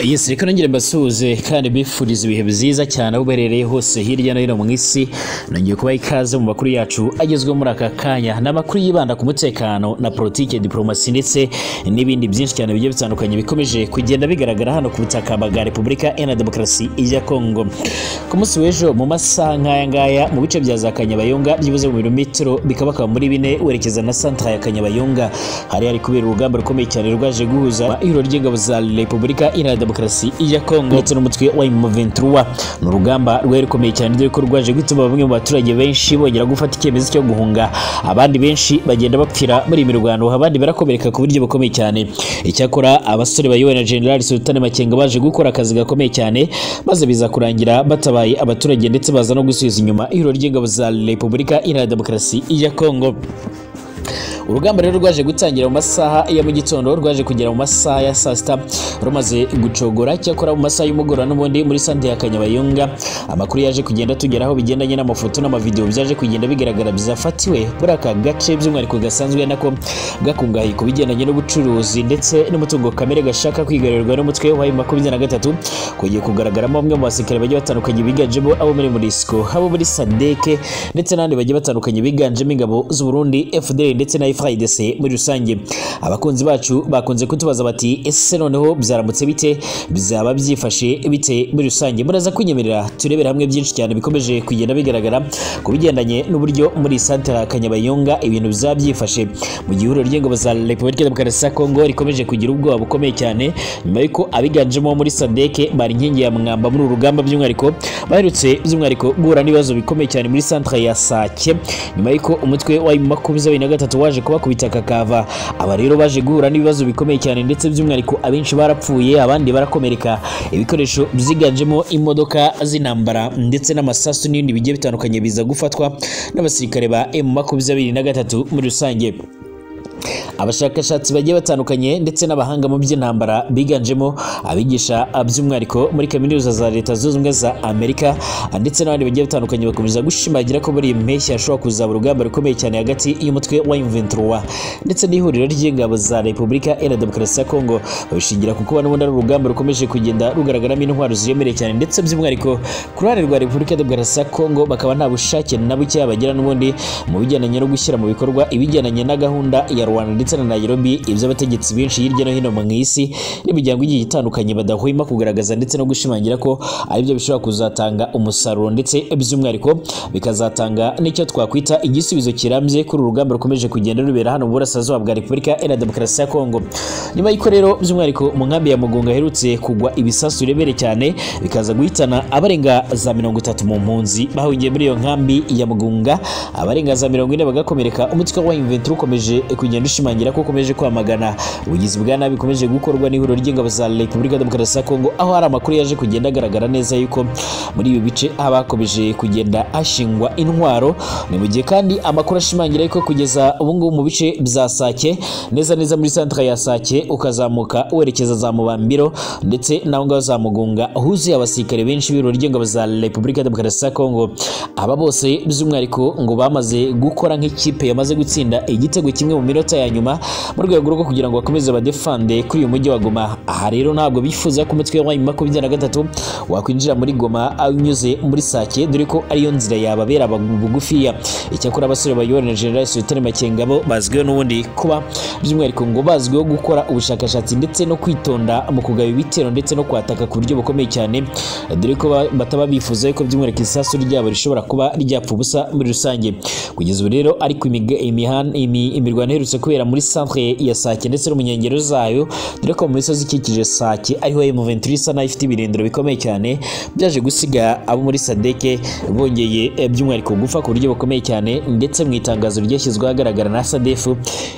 yesi reka nongere mbasuhuze kandi bifuriza ibihe byiza cyane aho uberereye hose hirya no hino mu isi nongeye kubaha ikaze mu makuru yacu agezweho muri aka kanya ni amakuru yibanda ku mutekano na politiki diporomasi ndetse n'ibindi byinshi cyane bigiye bitandukanye bikomeje kugenda bigaragara hano ku butaka bwa repubulika iharanira demokarasi ya kongo ku munsi w'ejo mu masaha nk'aya ngaya mu bice bya za kanyabayonga byibuze mu birometero bikabakaba muri bine werekeza na santara ya kanyabayonga hari hari kubera urugamba rukomeye cyane rwaje guhuza ihuriro ry'ingabo za repubulika iharanira demokarasi ya kongo ndetse n'umutwe wa M23 ni urugamba rwari rukomeye cyane dore ko rwaje gutuma bamwe mu baturage benshi bongera gufata icyemezo cyo guhunga abandi benshi bagenda bapfira muri iyi mirwano abandi barakomereka ku buryo bukomeye cyane icyakora abasore bayobowe na general sultani makenga baje gukora akazi gakomeye cyane maze biza kurangira batabaye abaturage ndetse baza no gusubiza inyuma ihuriro ry'ingabo za repubulika iharanira demokarasi ya kongo urugamba rero rwaje gutangira mu masaha ya mu gitondo rwaje kugera mu masaha ya saa sita rumaze gucogora cyakora mu masaha y'umugoroba n'ubundi muri sante ya kanyabayonga amakuru yaje kugenda tugeraho bigendanye n'amafoto n'amavidewo byaje kugenda bigaragara byafatiwe muri aka gace by'umwihariko gasanzwe nako gakungahaye ku bigendanye n'ubucuruzi ndetse n'umutungo kamere gashaka kwigarurirwa n'umutwe wa makumyabiri na gatatu kugiye kugaragaramo bamwe mu basirikare bagiye batandukanye biganjemo abo muri murisiko abo muri sadeke ndetse n'abandi bagiye batandukanye biganjemo ingabo z'uburundi fdr ndetse na FIDC muri rusange abakunzi bacu bakunze kutubaza bati ese noneho byaramutse bite bizaba byifashe bite muri rusange muraza kunyemerera turebera hamwe byinshi cyane bikomeje kugenda bigaragara ku bigendanye n'uburyo muri santara Kanyabayonga ibintu bizaba byifashe mu gihuriro ry'ingabo za Repubulika Demokarasi ya Kongo rikomeje kugira ubwoba bukomeye cyane nyuma y'uko abiganjemo muri Sadeke bari inkingi ya mwamba muri urugamba by'umwihariko baherutse by'umwihariko guhura n'ibibazo bikomeye cyane muri santara ya Sake nyuma y'uko umutwe wa makumyabiri na gatatu waje kubakubita kakava aba rero baje guhura n'ibibazo bikomeye cyane ndetse by'umwihariko abenshi barapfuye abandi barakomereka ibikoresho byiganjemo imodoka z'intambara ndetse n'amasasu n'ibindi bigiye bitandukanye biza gufatwa n'abasirikare ba emu makumyabiri na gatatu muri rusange abashakashatsi bagiye batandukanye ndetse n'abahanga mu by'intambara biganjemo abigisha by'umwihariko muri kaminuza za leta zunze ubumwe za amerika ndetse n'abandi bagiye batandukanye bakomeza gushimangira ko muri iyi mpeshyi hashobora kuzaba urugamba rukomeye cyane hagati y'umutwe wa M23 ndetse n'ihuriro ry'ingabo za repubulika iharanira demokarasi ya kongo babishingira ku kuba n'ubundi ari urugamba rukomeje kugenda rugaragaramo intwaro ziremereye cyane ndetse by'umwihariko ku ruhande rwa repubulika demokarasi ya kongo bakaba nta bushake na buke bagira n'ubundi mu bigendanye no gushyira mu bikorwa ibigendanye na gahunda ya rwanda ndetse na Nairobi iby'abategetsi benshi hirya no hino mu isi n'imiryango igiye itandukanye badahwema kugaragaza ndetse no gushimangira ko aribyo bishobora kuzatanga umusaruro ndetse by'umwihariko bikazatanga n'icyo twakwita igisubizo kirambye kuri uru rugamba rukomeje kugenda rubera hano mu burasirazuba bwa repubulika iharanira demokarasi ya kongo nyuma y'uko rero by'umwihariko mu nkambi ya mugunga aherutse kugwa ibisasu birebere cyane bikaza guhitana abarenga za mirongo itatu mu mpunzi bahungiye muri iyo nkambi ya mugunga abarenga za mirongo ine bagakomereka umutwe wa imventura ukomeje kugenda ushimangira ashimangira ko ukomeje kwamagana ubugizi bwa nabi bukomeje gukorwa n'ihuriro ry'ingabo za Repubulika Demokarasi ya Kongo aho hari amakuru yaje kugenda agaragara neza yuko muri ibi bice abakomeje kugenda hashingwa intwaro ni mu gihe kandi amakuru ashimangira yuko kugeza ubu ngubu mu bice bya Sake neza neza muri santra ya Sake ukazamuka werekeza za Mubambiro ndetse naho ngaho za Mugunga huzuye abasirikare benshi b'ihuriro ry'ingabo za Repubulika Demokarasi ya Kongo aba bose by'umwihariko ngo bamaze gukora nk'ikipe yamaze gutsinda igitego kimwe mu minota ya nyuma mu rwego rwo kugira ngo bakomeze badefande kuri uyu mujyi wa Goma aha rero ntabwo bifuza ko umutwe wa makumyabiri na gatatu wakwinjira muri Goma unyuze muri Sake dore ko ariyo nzira yababera bugufiya icyakora abasore bayobowe na General Sultani Makenga bo bazwiho n'ubundi kuba by'umwihariko ngo bazwiho gukora ubushakashatsi ndetse no kwitonda mu kugaba ibitero ndetse no kwataka ku buryo bukomeye cyane dore ko bataba bifuza ko by'umwihariko isasu ryabo rishobora kuba ryapfa ubusa muri rusange kugeza ubu rero ariko imirwano iherutse kubera muri centre ya Sake ndetse no mu nkengero zayo dore ko mu misozi ikikije Sake ariho M23 isa nayo ifite ibirindiro bikomeye cyane byaje gusiga abo muri Sadeke bongeye by'umwihariko gufa ku buryo bukomeye cyane ndetse mu itangazo ryashyizwe ahagaragara na SADF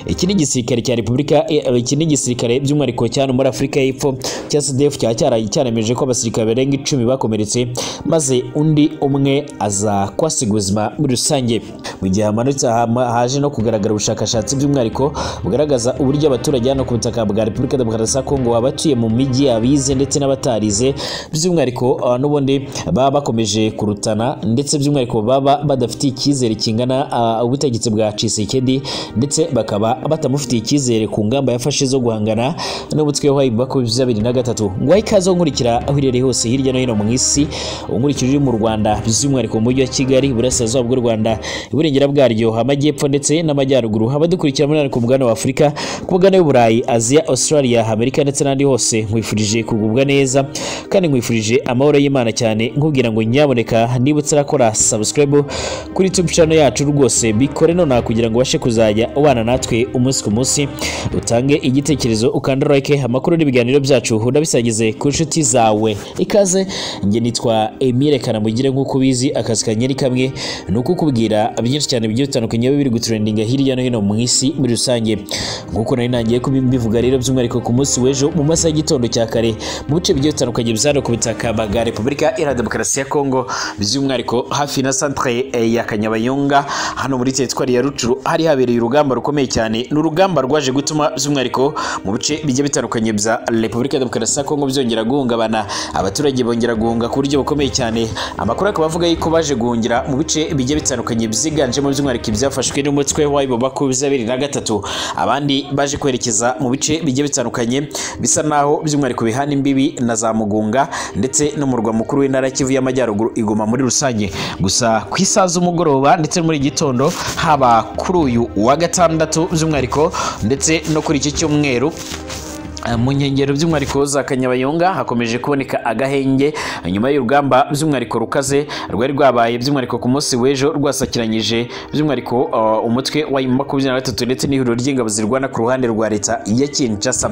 iki ni igisirikare cya Repubulika iki ni igisirikare by'umwihariko cyane muri Afurika y'Epfo cya SADF cya cyaraye cyaremeje ko abasirikare barenga icumi bakomeretse maze undi umwe aza kwasiga ubuzima muri rusange mu gihe hamanutse hama- haje no kugaragara ubushakashatsi by'umwihariko bugaragaza uburyo abaturage hano ku butaka bwa Repubulika Demokarasi ya Kongo abatuye mu mijyi abize ndetse n'abatarize by'umwihariko ah, n'ubundi baba bakomeje kurutana ndetse by'umwihariko baba badafitiye icyizere kingana ah, ubutegetsi bwa Tshisekedi ndetse bakaba batamufitiye icyizere ku ngamba yafashe zo guhangana n'umutwe wa makumyabiri na gatatu ngo aho ikaze nkurikira aho irere hose hirya no hino mu isi unkurikije uri mu Rwanda by'umwihariko mu mujyi wa Kigali iburasirazuba bw'u Rwanda iburengera bwaryo amajyepfo ndetse n'amajyaruguru abadukurikira muri ku mugabane wa Afurika ku mugabane w'u Burayi Aziya Australia Amerika ndetse n'ahandi hose nkwifurije kugubwa neza kandi nkwifurije amahoro y'Imana cyane nkubwira ngo nyaboneka niba utarakora subscribe kuri YouTube channel yacu rwose bikore nonaha kugira ngo ubashe kuzajya ubana natwe umunsi ku munsi utange igitekerezo ukanda like amakuru n'ibiganiro byacu unabisangize ku nshuti zawe ikaze njye nitwa Emile Kanamugire nk'uko ubizi akazi kanyeri kamwe ni ukukubwira byinshi cyane bigiye bitandukanye biba biri gutrendinga hirya no hino mu isi muri rusange nk'uko nari nangiye kubivuga rero by'umwihariko ku munsi w'ejo mu masaha y'igitondo cya kare mu bice bigiye bitandukanye byari ku butaka bwa Repubulika Iharanira Demokarasi ya Kongo by'umwihariko hafi na centre eh, ya Kanyabayonga hano muri teritwari ya Rucuru hari habereye urugamba rukomeye cyane ni urugamba rwaje gutuma by'umwihariko mu bice bigiye bitandukanye bya Repubulika Demokarasi ya Kongo byongera guhungabana abaturage bongera guhunga ku buryo bukomeye cyane amakuru akaba avuga yuko baje guhungira mu bice bigiye bitandukanye byiganjemo by'umwihariko ibyafashwe n'umutwe wa Ibo makumyabiri na gatatu abandi baje kwerekeza mu bice bigiye bitandukanye bisa naho by'umwihariko bihana imbibi na za Mugunga ndetse n'umurwa mukuru w'intara ya Kivu y'Amajyaruguru igoma muri rusange gusa ku isaha z'umugoroba ndetse no muri iki gitondo haba kuri uyu wa gatandatu by'umwihariko ndetse no kuri iki cyumweru Eh, mu nkengero by'umwihariko za kanyabayonga hakomeje kuboneka agahenge nyuma y'urugamba by'umwihariko rukaze rwari rwabaye by'umwihariko ku munsi w'ejo rwasakiranyije by'umwihariko eh, umutwe wa makumyabiri na gatatu ndetse n'ihuriro ry'ingabo zirwana ku ruhande rwa leta ya kinshasa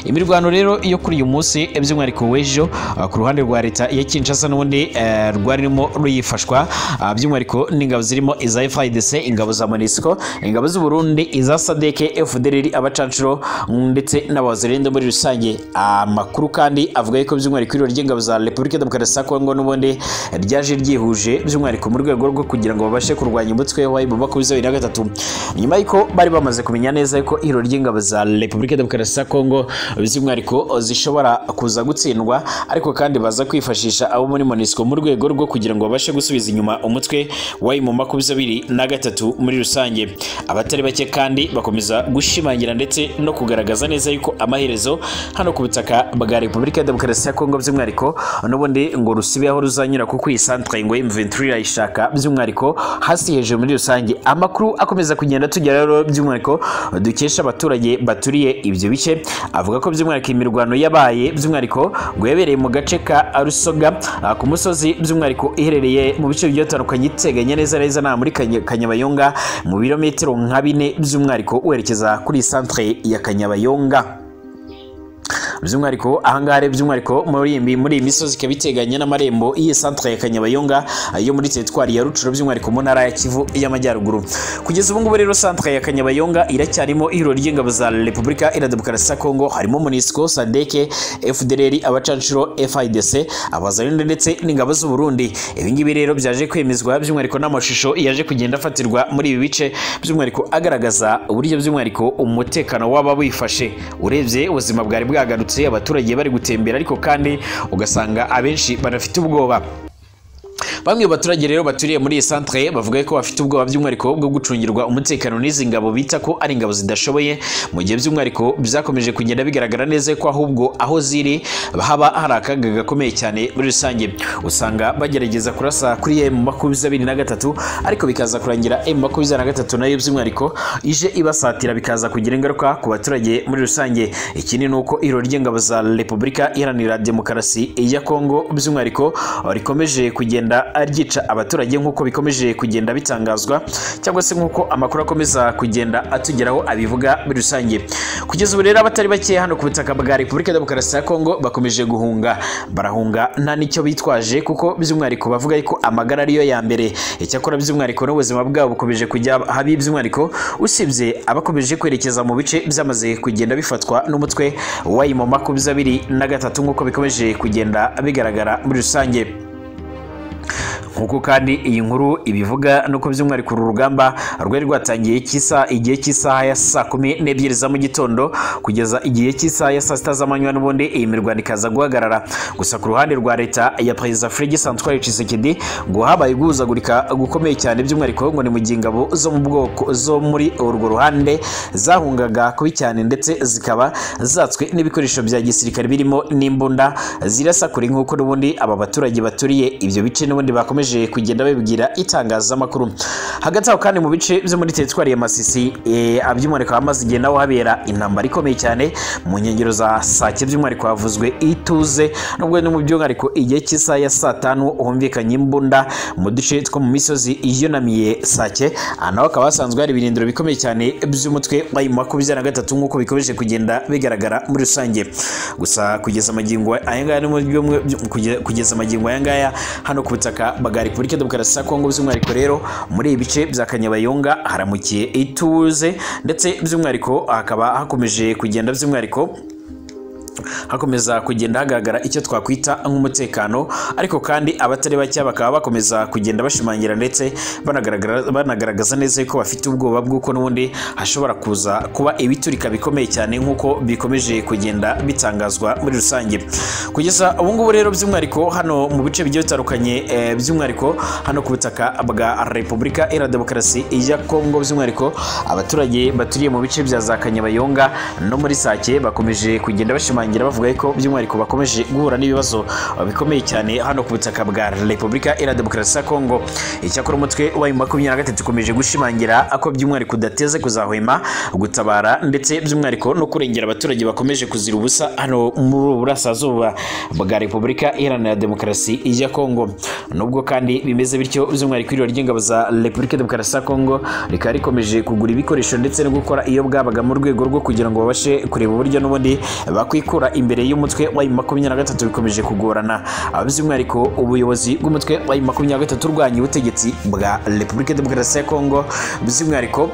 imirwano rero yo kuri uyu munsi eh, by'umwihariko w'ejo eh, ku ruhande rwa leta ya kinshasa n'ubundi eh, rwari rurimo ruyifashwa ah, by'umwihariko n'ingabo zirimo iza fidc ingabo za monisco ingabo z'uburundi iza sadeke fdrr abacanshuro mm, ndetse n'abazerende muri rusange amakuru kandi avuga yuko by'umwihariko iriro ry'ingabo za repubulika demokarasi ya kongo n'ubundi ryaje ryihuje by'umwihariko mu rwego rwo kugira ngo babashe kurwanya umutwe wa ibu makumyabiri na gatatu nyuma y'uko bari bamaze kumenya neza yuko iriro ry'ingabo za repubulika demokarasi ya kongo by'umwihariko zishobora kuza gutsindwa ariko kandi baza kwifashisha abo muri monisco mu rwego rwo kugira ngo babashe gusubiza inyuma umutwe wa ibu makumyabiri na gatatu muri rusange abatari bake kandi bakomeza gushimangira ndetse no kugaragaza neza yuko amaherezo hano ku butaka bwa Repubulika ya Demokarasi ya Kongo by'umwihariko n'ubundi ngo rusibe aho ruzanyura kuko iyi centre ngo M23 irayishaka by'umwihariko hasi hejuru muri rusange amakuru akomeza kugenda tugera rero by'umwihariko dukesha abaturage baturiye ibyo bice avuga ko by'umwihariko imirwano yabaye by'umwihariko ngo yabereye mu gace ka Rusoga ah, ku musozi by'umwihariko iherereye mu bice bigiye bitandukanye iteganye neza neza na muri Kanya- Kanyabayonga mu birometero nka bine by'umwihariko werekeza kuri iyi centre ya Kanyabayonga by'umwihariko ahangaha rero by'umwihariko muri iyi mi- muri iyi misozi ikaba iteganye n'amarembo y'iyi centre ya Kanyabayonga yo muri teritwari ya Rucuro by'umwihariko mu ntara ya Kivu y'Amajyaruguru kugeza ubu ngubu rero centre ya Kanyabayonga iracyarimo ihuriro ry'ingabo za Repubulika Iharanira Demokarasi ya Kongo harimo MONUSCO SADC FDLR abacanshuro FIDC abazarinde ndetse n'ingabo z'u Burundi ibi ngibi rero byaje kwemezwa by'umwihariko n'amashusho yaje kugenda afatirwa muri ibi bice by'umwihariko agaragaza uburyo by'umwihariko umutekano waba wifashe urebye ubuzima bwari bwagarutse abaturage bari gutembera ariko kandi ugasanga abenshi banafite ubwoba bamwe mu baturage rero baturiye muri iyi centre bavuga ko bafite ubwoba by'umwihariko bwo gucungirwa umutekano n'izi ngabo bita ko ari ingabo zidashoboye mu gihe by'umwihariko byakomeje kugenda bigaragara neza ko ahubwo aho ziri haba hari akaga gakomeye cyane muri rusange usanga bagerageza kurasa kuri M makumyabiri na gatatu ariko bikaza kurangira M makumyabiri na gatatu nayo by'umwihariko ije ibasatira bikaza kugira ingaruka ku baturage muri rusange ikindi ni uko iro ry'ingabo za Repubulika Iharanira Demokarasi ya Kongo by'umwihariko rikomeje kugenda ryica abaturage nk'uko bikomeje kugenda bitangazwa cyangwa se nk'uko amakuru akomeza kugenda atugeraho abivuga muri rusange kugeza ubu rero abatari bake hano ku butaka bwa Repubulika Demokarasi ya Kongo bakomeje guhunga barahunga nta n'icyo bitwaje kuko by'umwihariko bavuga yuko amagara ariyo ya mbere icyakora by'umwihariko n'ubuzima bwabo bukomeje kujya habi by'umwihariko usibye abakomeje kwerekeza mu bice byamaze kugenda bifatwa n'umutwe wa mu makumyabiri na gatatu nk'uko bikomeje kugenda bigaragara muri rusange nk'uko kandi iyi nkuru ibivuga nuko by'umwihariko uru rugamba rwari rwatangiye cy'isa igihe cy'isaha ya saa kumi n'ebyiri za mu gitondo kugeza igihe cy'isaha ya saa sita z'amanywa n'ubundi iyi mirwano ikaza guhagarara gusa ku ruhande rwa leta ya perezida Felix Antoine Tshisekedi ngo habaye guhuzagurika gukomeye cyane by'umwihariko ngo ni mu gihe ingabo zo mu bwoko zo muri urwo ruhande zahungaga kubi cyane ndetse zikaba zatswe n'ibikoresho bya gisirikare birimo n'imbunda zirasakura nk'uko n'ubundi aba baturage baturiye ibyo bice n'ubundi bakomeje kugenda babibwira itangazamakuru hagati aho kandi mu bice byo muri teritwari ya masisi by'umwihariko hamaze igihe naho habera intambara ikomeye cyane mu nkengero za sake by'umwihariko havuzwe ituze nubwo no mu by'umwihariko igihe cy'isaha ya saa tanu humvikanye imbunda mu duce two mu misozi yunamiye sake aha naho hakaba hasanzwe hari ibirindiro bikomeye cyane by'umutwe wa mu makumyabiri na gatatu nk'uko bikomeje kugenda bigaragara muri rusange gusa kugeza amagingo aya ngaya no mu byumwe kugeza amagingo aya ngaya hano ku butaka bwa repubulika demokarasi ya kongo by'umwihariko rero muri ibi bice bya kanyabayonga haramukiye ituze ndetse by'umwihariko hakaba hakomeje kugenda by'umwihariko hakomeza kugenda hagaragara icyo twakwita nk'umutekano ariko kandi abatari bake bakaba bakomeza kugenda bashimangira ndetse banagaragara- banagaragaza neza ko bafite ubwoba bw'uko n'ubundi hashobora kuza kuba ibiturika bikomeye cyane nk'uko bikomeje kugenda bitangazwa muri rusange kugeza ubu ngubu rero by'umwihariko hano mu bice bigiye bitandukanye eh, by'umwihariko hano ku butaka bwa repubulika iharanira demokarasi ya kongo by'umwihariko abaturage baturiye mu bice bya za kanyabayonga no muri sake bakomeje kugenda bashimangira bashimangira bavuga ko by'umwihariko bakomeje guhura n'ibibazo bikomeye cyane hano ku butaka bwa repubulika iharanira demokarasi ya kongo icyakora umutwe wa makumyabiri na gatatu ukomeje gushimangira ko by'umwihariko udateze kuzahwema gutabara ndetse by'umwihariko no kurengera abaturage bakomeje kuzira ubusa hano muri ubu burasirazuba bwa repubulika iharanira demokarasi ya kongo nubwo kandi bimeze bityo by'umwihariko iryo ry'ingabo za repubulika demokarasi ya kongo rikaba rikomeje kugura ibikoresho ndetse no gukora iyo bwabaga mu rwego rwo kugira ngo babashe kureba uburyo n'ubundi bakwikura gukura imbere y'umutwe wa makumyabiri na gatatu bikomeje kugorana abazi umwihariko ubuyobozi bw'umutwe wa makumyabiri na gatatu urwanya ubutegetsi bwa repubulika demokarasi ya kongo bizi umwihariko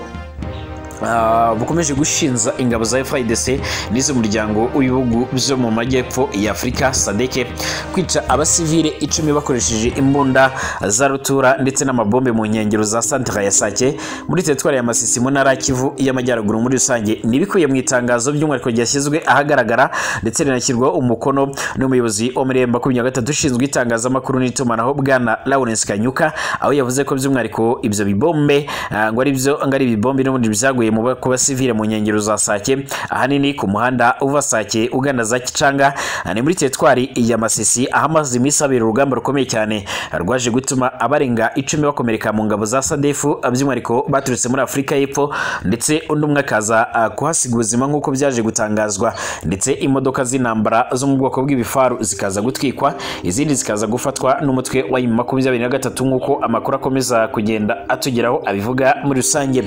Ah, bukomeje gushinza ingabo za FIDC n'iz'umuryango w'ibihugu byo mu majyepfo ya Afurika SADC kwica abasivile icumi bakoresheje imbunda za rutura ndetse n'amabombe mu nkengero za santra ya Sake muri teritwari ya Masisi mu ntara ya Kivu y'amajyaruguru muri rusange ni ibikubiye mu itangazo by'umwihariko ryashyizwe ahagaragara ndetse rinashyirwaho umukono n'umuyobozi wo muri makumyabiri na gatatu ushinzwe itangazamakuru n'itumanaho bwana Lawrence Kanyuka aho yavuze ko by'umwihariko ibyo bibombe ah, ngo ari byo ngo ari ibibombe n'ubundi byaguye mu ba- ku basivile mu nkengero za Sake ahanini ku muhanda uva Sake ugana za Kicanga ni muri teritwari ya Masisi aho amaze iminsi abera urugamba rukomeye cyane rwaje gutuma abarenga icumi bakomereka mu ngabo za Sadefu by'umwihariko baturutse muri Afurika y'Epfo ndetse undi umwe akaza ah, kuhasiga ubuzima nk'uko byaje gutangazwa ndetse imodoka z'intambara zo mu bwoko bw'ibifaru zikaza gutwikwa izindi zikaza gufatwa n'umutwe wa makumyabiri na gatatu nk'uko amakuru akomeza kugenda atugeraho abivuga muri rusange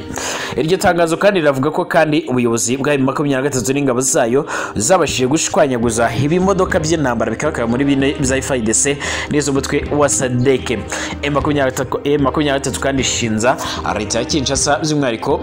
iryo tangazo tangazo kandi riravuga ko kandi ubuyobozi bwa makumyabiri na gatatu n'ingabo zayo zabashije gushwanyaguza ibimodoka by'intambara bikabakaba muri bine bya FARDC n'iz'umutwe wa SADC makumyabiri na gatatu kandi ishinza leta ya Kinshasa by'umwihariko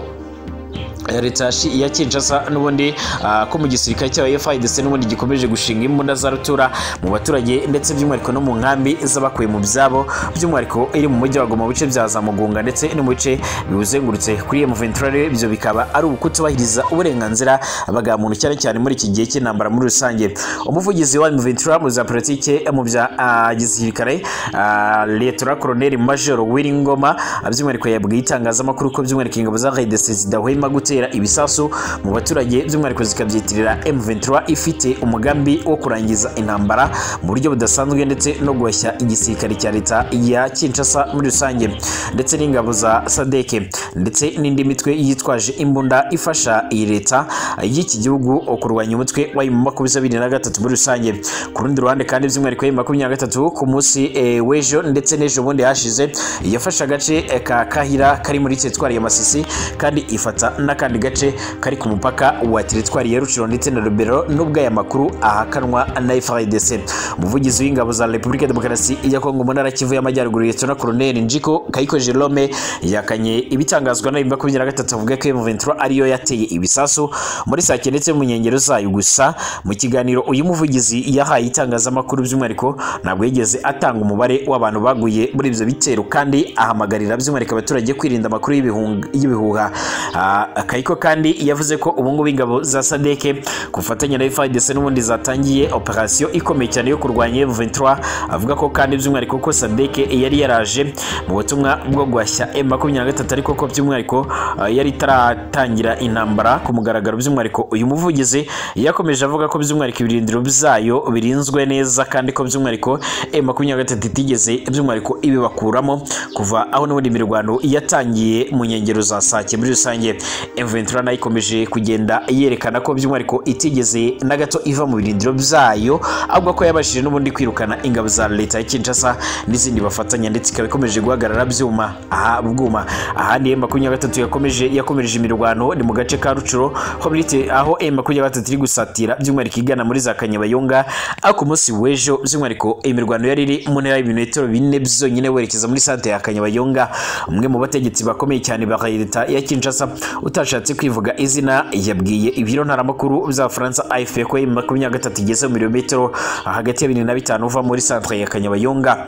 leta yashi- ya kinshasa n'ubundi ah, ko mu gisirikare cyayo fidc n'ubundi gikomeje gushinga imbunda za rutura mu baturage ndetse by'umwihariko no mu nkambi z'abakuye mu byabo by'umwihariko iri mu mujyi wa goma mu bice bya za mugunga ndetse no mu bice biwuzengurutse kuri emu venturare ibyo bikaba ari ukutubahiriza uburenganzira bwa muntu cyane cyane muri iki gihe cy'intambara muri rusange umuvugizi wa emu ventura mu za politike mu bya ah, gisirikare ah, letora koroneri majoro wiringoma by'umwihariko yabwiye itangazamakuru ko by'umwihariko ingabo za fidc zidahwema gute gutera ibisasu mu baturage by'umwihariko zikabyitirira M23 ifite umugambi wo kurangiza intambara mu buryo budasanzwe ndetse no guhashya igisirikare cya leta ya Kinshasa muri rusange ndetse n'ingabo za SADC ndetse n'indi mitwe yitwaje imbunda ifasha iyi leta y'iki gihugu kurwanya umutwe wa makumyabiri na gatatu muri rusange ku rundi ruhande kandi by'umwihariko makumyabiri na gatatu ku munsi eh, w'ejo ndetse n'ejo bundi hashize yafashe agace eh, ka Kahira kari muri teritwari ya Masisi kandi ifata n'aka n'akandi gace kari ku mupaka wa teritwari ya ruciro ndetse na rubero nubwo aya makuru ahakanwa na frdc umuvugizi w'ingabo za repubulika ya demokarasi ya kongo mu ntara kivu y'amajyaruguru liyetona koroneri njiko kayiko jerome yakanye ibitangazwa na makumyabiri na gatatu avuga ko M23 ariyo yateye ibisasu muri sake ndetse mu nkengero zayo gusa mu kiganiro uyu muvugizi yahaye itangazamakuru by'umwihariko ntabwo yigeze atanga umubare w'abantu baguye muri ibyo bitero kandi ahamagarira by'umwihariko abaturage kwirinda amakuru y'ibihung- y'ibihuha Ah, kayiko kandi yavuze ko ubungubu ingabo za sadeke ku bufatanye na frdc n'ubundi zatangiye operasiyo ikomeye cyane yo kurwanya M23 avuga ko kandi by'umwihariko ko sadeke yari yaraje mu butumwa bwo guhashya M23 ariko ko by'umwihariko ah, yari itaratangira intambara ku mugaragaro by'umwihariko uyu muvugizi yakomeje avuga ko by'umwihariko ibirindiro byayo birinzwe neza kandi ko by'umwihariko M23 itigeze by'umwihariko ibibakuramo kuva aho n'ubundi imirwano yatangiye mu nkengero za sake muri rusange M23 nayo ikomeje kugenda yerekana ko by'umwihariko itigeze na gato iva mu birindiro byayo ahubwo ko yabashije n'ubundi kwirukana ingabo za leta ya Kinshasa n'izindi bafatanya ndetse ikaba ikomeje guhagarara byuma aha bwuma ahandi M23 yakomeje yakomereje imirwano ni mu gace ka Rucuro ho birite aho M23 iri gusatira by'umwihariko igana muri za Kanyabayonga ariko ku munsi w'ejo by'umwihariko imirwano yari iri mu ntera y'ibirometero bine byonyine werekeza muri santere ya Kanyabayonga umwe mu bategetsi bakomeye cyane ba leta ya Kinshasa utashatse kwivuga izina yabwiye ibiro ntaramakuru by'abafaransa AFP ko M23 igeze mu birometero hagati ya bine na bitanu uva muri santere ya Kanyabayonga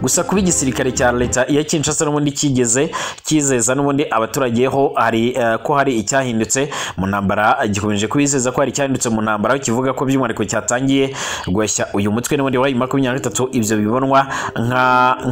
gusa kuba igisirikare cya leta ya Kinshasa n'ubundi kigeze kizeza n'ubundi abaturage ho hari eh, ko hari icyahindutse mu ntambara eh, gikomeje kubizeza ko hari icyahindutse mu ntambara aho kivuga ko by'umwihariko cyatangiye guhashya uyu mutwe n'ubundi wabaye makumyabiri na gatatu ibyo bibonwa nka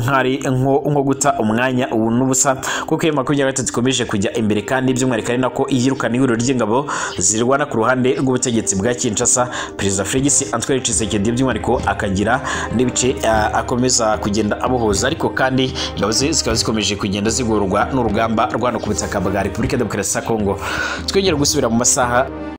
nkari nko nko guta umwanya ubu n'ubusa kuko iyo makumyabiri na gatatu ikomeje kujya imbere kandi by'umwihariko ari nako yirukana ihuriro ry'ingabo zirwana ku ruhande rw'ubutegetsi bwa Kinshasa perezida Felix Antoine Tshisekedi by'umwihariko akagira n'ibice eh, akomeza kugenda abuhuza ariko kandi ingabo ze zikaba zikomeje kugenda zigorwa n'urugamba rwa hano ku butaka bwa Repubulika ya Demokarasi ya Kongo twongera gusubira mu masaha